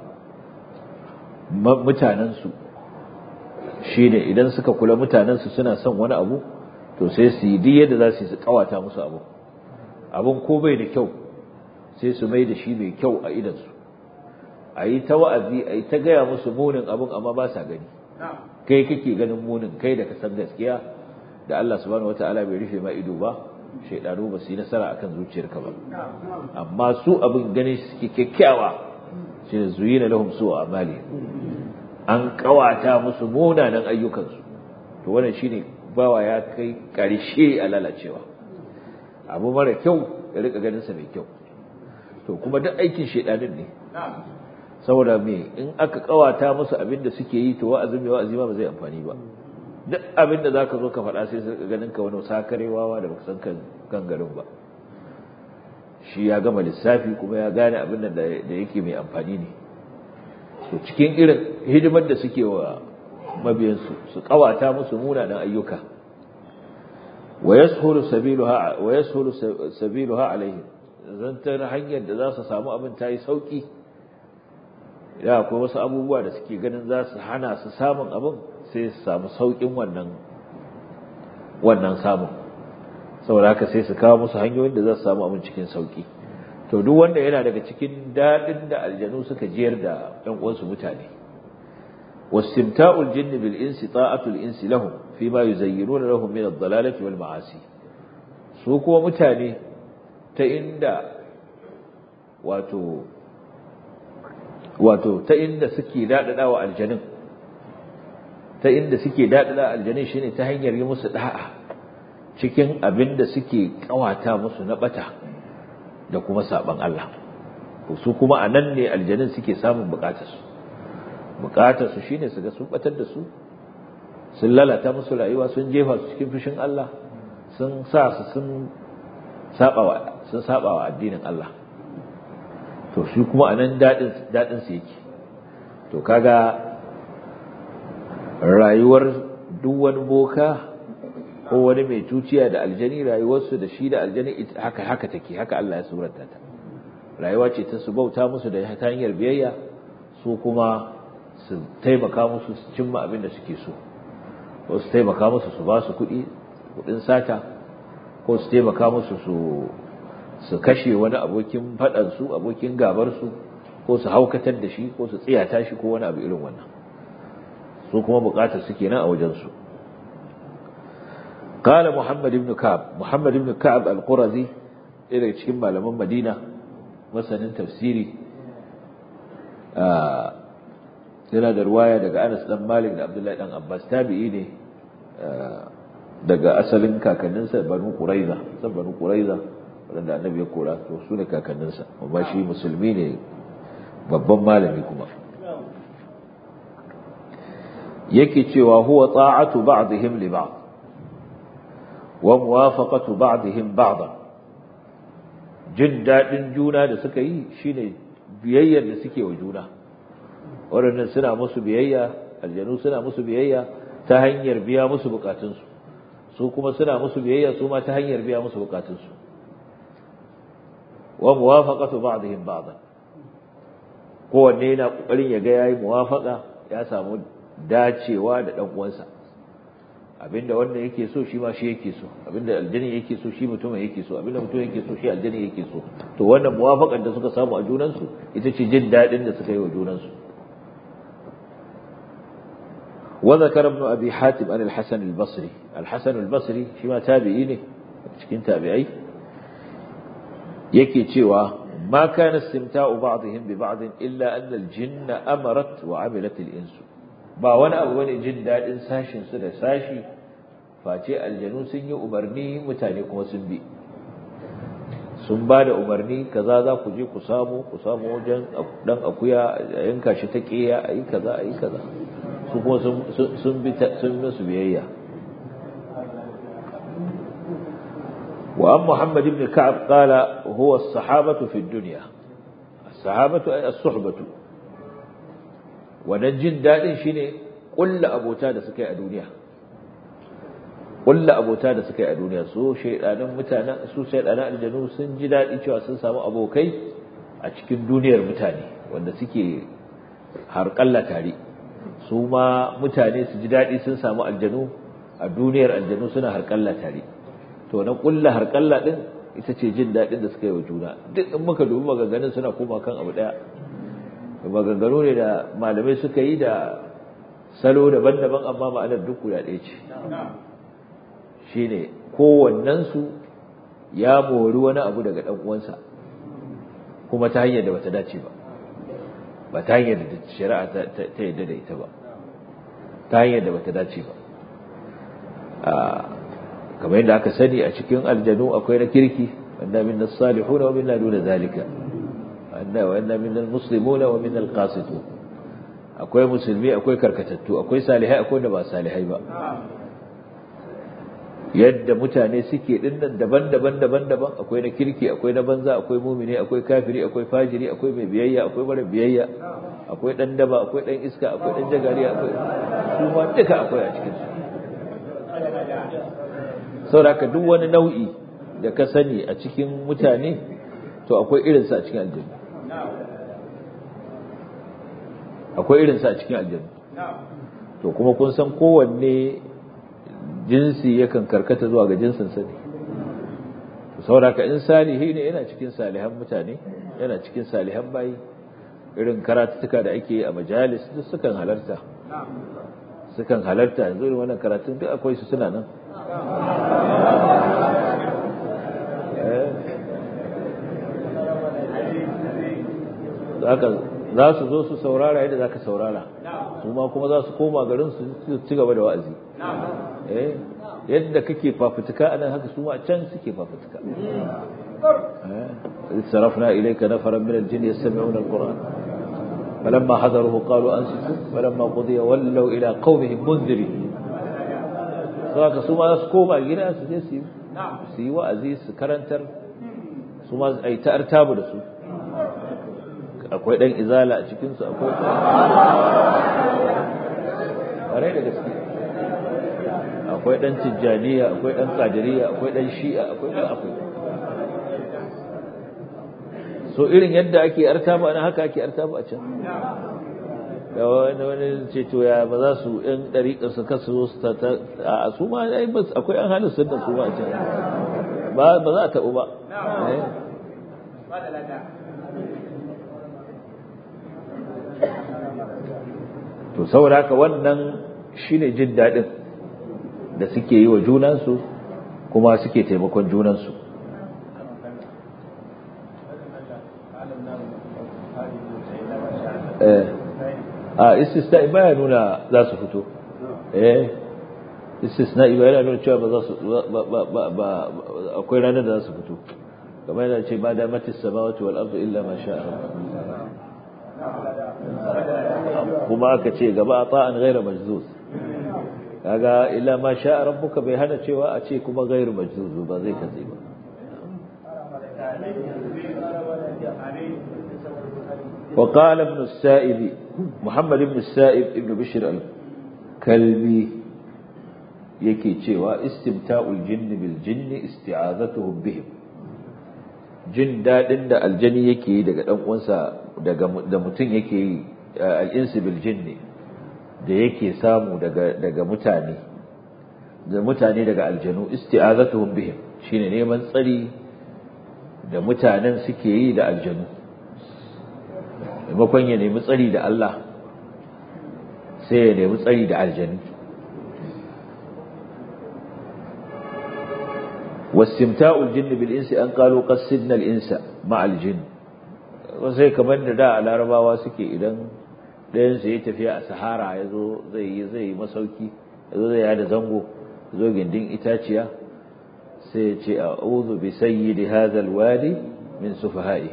mutanen su shine idan suka kula mutanen su suna son wani abu to sai su yi duk yadda za su yi su kawata musu abu abun ko bai da kyau sai su mai da shi mai kyau a idansu a yi ta wa'azi a yi ta gaya musu munin abin amma ba sa gani kai kake ganin munin kai da ka san gaskiya da Allah subhanahu wata'ala bai rufe ma ido ba shaidanu ba su yi nasara akan zuciyarka ba amma su abin ganin suke kyakkyawa shi ne zuyina lahum su a amali an kawata musu munanan ayyukansu to wannan shine bawa ya kai karshe a lalacewa abu mara kyau ya rika ganin sa mai kyau to kuma duk aikin shaidanin ne saboda me in aka kawata musu abin da suke yi to wa'azin mai wa'azi ba zai amfani ba duk abin da zaka zo ka faɗa sai su ganin ka wani sakarewawa da baka san kan garin ba shi ya gama lissafi kuma ya gane abin da yake mai amfani ne to cikin irin hidimar da suke wa mabiyansu su kawata musu munanan ayyuka wa yashulu sabiluha wa yashulu sabiluha alaihim zantar hanyar da za su samu abin ta yi sauki ya akwai wasu abubuwa da suke ganin za su hana su samun abin sai su samu saukin wannan wannan samun saboda haka sai su kawo musu hanyoyin da za su samu abin cikin sauki to duk wanda yana daga cikin daɗin da aljanu suka jiyar da ɗan uwansu mutane واستمتاع الجن بالإنس طاعة الإنس لهم فيما يزينون لهم من الضلالة والمعاصي سوكوا متاني تإندا واتو wato ta inda suke daɗaɗa wa aljanin ta inda suke daɗaɗa aljanin shine ta hanyar yi musu da'a cikin abin da suke ƙawata musu na ɓata da kuma saɓan Allah su kuma a nan ne aljanin suke samun buƙatarsu buƙatarsu shine su ga sun ɓatar da su sun lalata musu rayuwa sun jefa su cikin fushin Allah sun sa su sun saɓa wa addinin Allah to shi kuma anan dadin dadin sa yake to kaga rayuwar duk wani boka ko wani mai tuciya da aljani rayuwarsu da shi da aljani haka haka take haka Allah ya suranta ta rayuwa ce ta su bauta musu da ta hanyar biyayya su kuma su taimaka musu su cimma abin da suke so ko su taimaka musu su ba su kuɗi kuɗin sata ko su taimaka musu su su kashe wani abokin faɗansu abokin gabarsu ko su haukatar da shi ko su tsiyata shi ko wani abu irin wannan su kuma bukatar su kenan a wajensu قال محمد بن كعب محمد بن كعب القرزي daga cikin malaman Madina masanin tafsiri yana da ruwaya daga Anas dan Malik da Abdullahi dan Abbas tabi'i ne daga asalin kakanninsa Banu Quraiza san Banu Quraiza wanda annabi ya kora to su ne kakanninsa amma shi musulmi ne babban malami kuma yake cewa huwa ta'atu ba'dihim li ba'd wa muwafaqatu ba'dihim ba'dan jin dadin juna da suka yi shine biyayyar da suke wa juna waɗannan suna musu biyayya aljanu suna musu biyayya ta hanyar biya musu bukatunsu su kuma suna musu biyayya su ma ta hanyar biya musu bukatunsu wa muwafaqatu ba'dihim ba'dan kowanne yana kokarin ya ga yayi muwafaqa ya samu dacewa da dan uwansa abinda wanda yake so shi ma shi yake so abinda aljani yake so shi mutumin yake so abinda mutum yake so shi aljani yake so to wannan muwafaqar da suka samu a junansu ita ce jin dadin da suka yi wa junansu وذكر ابن أبي حاتم عن الحسن البصري الحسن البصري فيما تابعينه cikin tabi'ai yake cewa ma kana istimta'u ba'dihim bi ba'd illa anna al-jinna amarat wa 'amilat al-insu ba wani abu bane jin dadin sashin su da sashi face aljanu sun yi umarni mutane kuma sun bi sun ba da umarni kaza za ku je ku samu ku samu wajen dan akuya a yanka shi ta kiya ayi kaza ayi kaza su kuma sun bi sun musu biyayya وأم محمد بن كعب قال هو الصحابة في الدنيا الصحابة أي الصحبة ونجن دادin shine kulla abota da suka yi a duniya kulla abota da suka yi a duniya su shaydanin mutanen su shaydanin aljanu sun ji dadi cewa sun samu abokai a cikin duniyar mutane wanda suke harƙalla tare su ma mutane su ji dadi sun samu aljanu a duniyar aljanu suna harƙalla tare to na kulla harƙalla din ita ce jin daɗin da suka yi wa juna duk in muka dubi maganganun suna koma kan abu ɗaya maganganu ne da malamai suka yi da salo daban-daban amma ma'anar duk guda ɗaya ce shine kowannensu ya mori wani abu daga ɗan uwansa kuma ta hanyar da bata dace ba ba ta hanyar da shari'a ta yadda da ita ba ta hanyar da bata dace ba kamar yadda aka sani a cikin aljanu akwai na kirki wanda min as-salihun wa minna duna zalika wanda wanda min al-muslimun wa min al-qasitun akwai musulmi akwai karkatattu akwai salihai akwai da ba salihai ba yadda mutane suke dinnan daban-daban daban-daban akwai na kirki akwai na banza akwai mumini akwai kafiri akwai fajiri akwai mai biyayya akwai mara biyayya akwai dan daba akwai dan iska akwai dan jagari akwai su ma duka akwai a cikin su sauraka duk wani nau'i da ka sani a cikin mutane to akwai irinsa a cikin aljanna akwai irinsa a cikin aljanna to kuma kun san kowanne jinsi yakan karkata zuwa ga jinsin sa ne sauraka in salihi ne yana cikin salihan mutane yana cikin salihan bayi irin karatuka da ake yi a majalis duk sukan halarta sukan halarta yanzu irin wannan karatun duk akwai su suna nan za su zo su saurara yadda za ka saurara su ma kuma za su koma garin su ci gaba da wa'azi yadda kake fafutuka a nan haka su ma can suke fafutuka sarafna ilaika nafaran min aljin yastami'una alquran فلما حضروه قالوا أنصتوا فلما قضي ولوا إلى قومهم منذرين saka su ma su koma gida su je su su yi wa'azi su karantar su ma ai ta artabu da su akwai dan izala a cikin su akwai kare da gaske akwai dan tijjaniya akwai dan qadiriyya akwai dan shi'a akwai dan akwai so irin yadda ake artabu ana haka ake artabu a can da wani wani ce to ya ba za su yan ɗariƙar su kasu zo su ta a su ma ai bas akwai an halin sunna su ba can ba ba za a taɓu ba to saboda haka wannan shine jin daɗin da suke yi wa junansu kuma suke taimakon junansu eh a istisna'i baya nuna za su fito eh istisna'i baya nuna cewa ba za su ba ba akwai ranar da za su fito kamar yana ce ba da matis samawati wal ardu illa ma sha kuma aka ce gaba ta'an ghayra majzuz kaga illa ma sha rabbuka bai hana cewa a ce kuma ghayru majzuz ba zai katse ba وقال ابن السائب محمد بن السائب ابن بشر الكلبي yake cewa istimta'ul jinn bil jinn isti'azatuhum bihim jin dadin da aljani yake yi daga dan uwansa daga da mutum yake yi al-insi bil jinn da yake samu daga daga mutane da mutane daga aljanu isti'azatuhum bihim shine neman tsari da mutanen suke yi da aljanu maimakon ya nemi tsari da Allah sai ya nemi tsari da aljanu واستمتاع الجن بالإنس أن قالوا قصدنا الإنس مع الجن sai kamar da da a larabawa suke idan ɗayansu ya tafiya a sahara ya zo zai yi zai yi masauki ya zo zai yada zango ya zo gindin itaciya sai ya ce a uzu bi sayyidi hadhal wadi min sufaha'i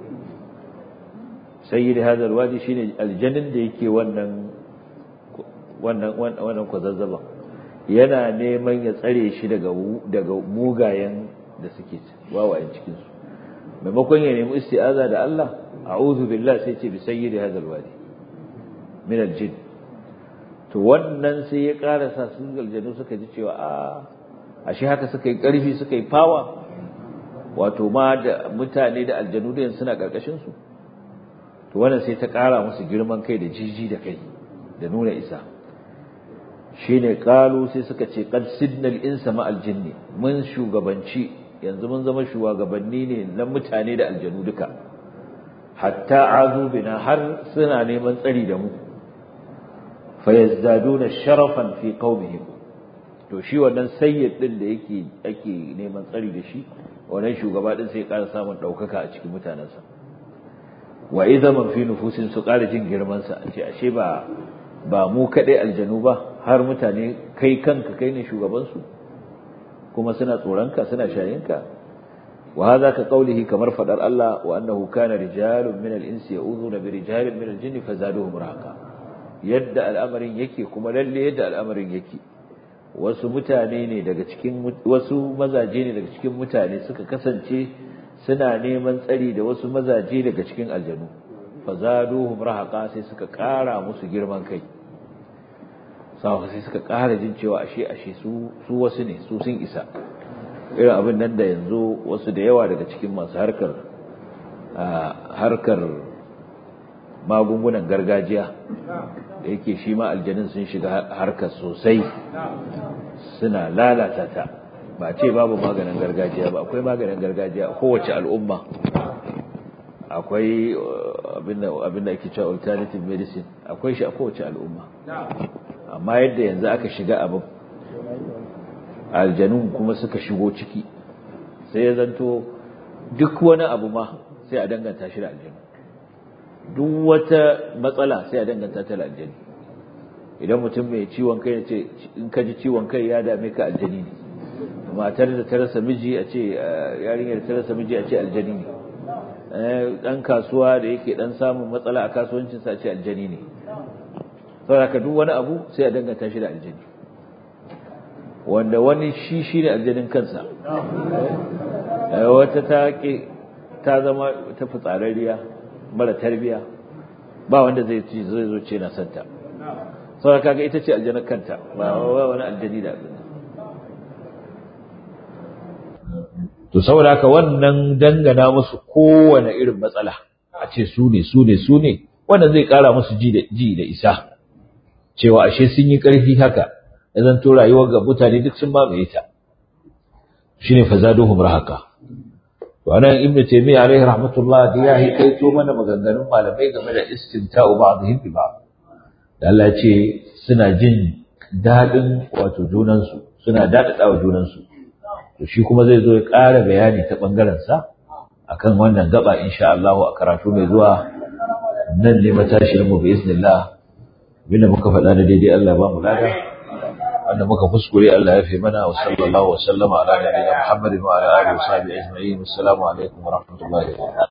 sayyidi hadhal wadi shine aljannin da yake wannan wannan wannan kwazazzaba yana neman ya tsare shi daga daga mugayen da suke wawayen cikin su maimakon ya nemi isti'aza da Allah a'udhu billahi sai ce bi sayyidi hadhal wadi min aljin to wannan sai ya karasa su aljanu suka ji cewa a ashe haka suka yi karfi suka yi fawa wato ma da mutane da aljanu da suna karkashin su to wannan sai ta kara musu girman kai da jiji da kai da nuna isa shine qalu sai suka ce qad sidna al-insa ma al-jinni mun shugabanci yanzu mun zama shugabanni ne na mutane da aljanu duka hatta azu bina har suna neman tsari da mu fayazdaduna sharafan fi qaumihim to shi wannan sayyid din da yake ake neman tsari da shi wannan shugaba din sai ya ƙara samun ɗaukaka a cikin mutanensa wa idza man fi nufusin su ƙara jin girman sa ce ashe ba ba mu kaɗai aljanu ba har mutane kai kanka kai ne shugabansu kuma suna tsoronka suna shayinka wa hadha ka qawlihi kamar fadar Allah wa annahu kana rijalun min al-insi ya'udhuna bi rijalin min al-jinni fazaduhum rahaqa yadda al'amarin yake kuma lalle yadda al'amarin yake wasu mutane ne daga cikin wasu mazaje ne daga cikin mutane suka kasance suna neman tsari da wasu mazaje daga cikin aljanu fazaduhum rahaqa sai suka ƙara musu girman kai sai suka ƙara jin cewa ashe ashe su su wasu ne su sun isa irin abin nan da yanzu wasu da yawa daga cikin masu harkar harkar magungunan gargajiya da yake shi ma aljanin sun shiga harkar sosai suna lalata ta ba ce babu maganin gargajiya ba akwai maganin gargajiya a kowace al'umma akwai abin da ake cewa alternative medicine akwai shi a kowace al'umma amma yadda yanzu aka shiga abin aljanun kuma suka shigo ciki sai ya zanto duk wani abu ma sai a danganta shi da aljanu duk wata matsala sai a danganta ta da aljani idan mutum mai ciwon kai ce in ka ji ciwon kai ya dame ka aljani ne matar da ta rasa miji a ce yarinyar ta rasa miji a ce aljani ne dan kasuwa da yake dan samun matsala a kasuwancinsa a ce aljani ne saboda duk wani abu sai a danganta shi da aljani wanda wani shi shi ne aljanin kansa wata ta ke ta zama ta fitsararriya mara tarbiya ba wanda zai ci zai zo ce na santa saboda kaga ita ce aljanar kanta ba wani aljani da abin to saboda haka wannan dangana musu kowane irin matsala a ce su ne su ne su ne wannan zai kara musu ji da ji da isa cewa ashe sun yi ƙarfi haka ya zanto rayuwar ga mutane duk sun mamaye ta shine fazaduhum rahaka to anan ibnu taymiya alaihi rahmatullah da ya hikaito mana maganganun malamai game da istimta'u ba'dihim bi ba'd da Allah ce suna jin dadin wato junan su suna dadada wa junan su to shi kuma zai zo ya ƙara bayani ta bangaren sa akan wannan gaba insha Allah a karatu mai zuwa nan ne matashin mu bi iznillah abinda muka faɗa da daidai Allah ba mu lada wanda muka kuskure Allah ya fi mana wa sallallahu wa sallama ala nabiyina Muhammadin wa ala alihi wa sahbihi ajma'in assalamu alaikum wa rahmatullahi wa barakatuh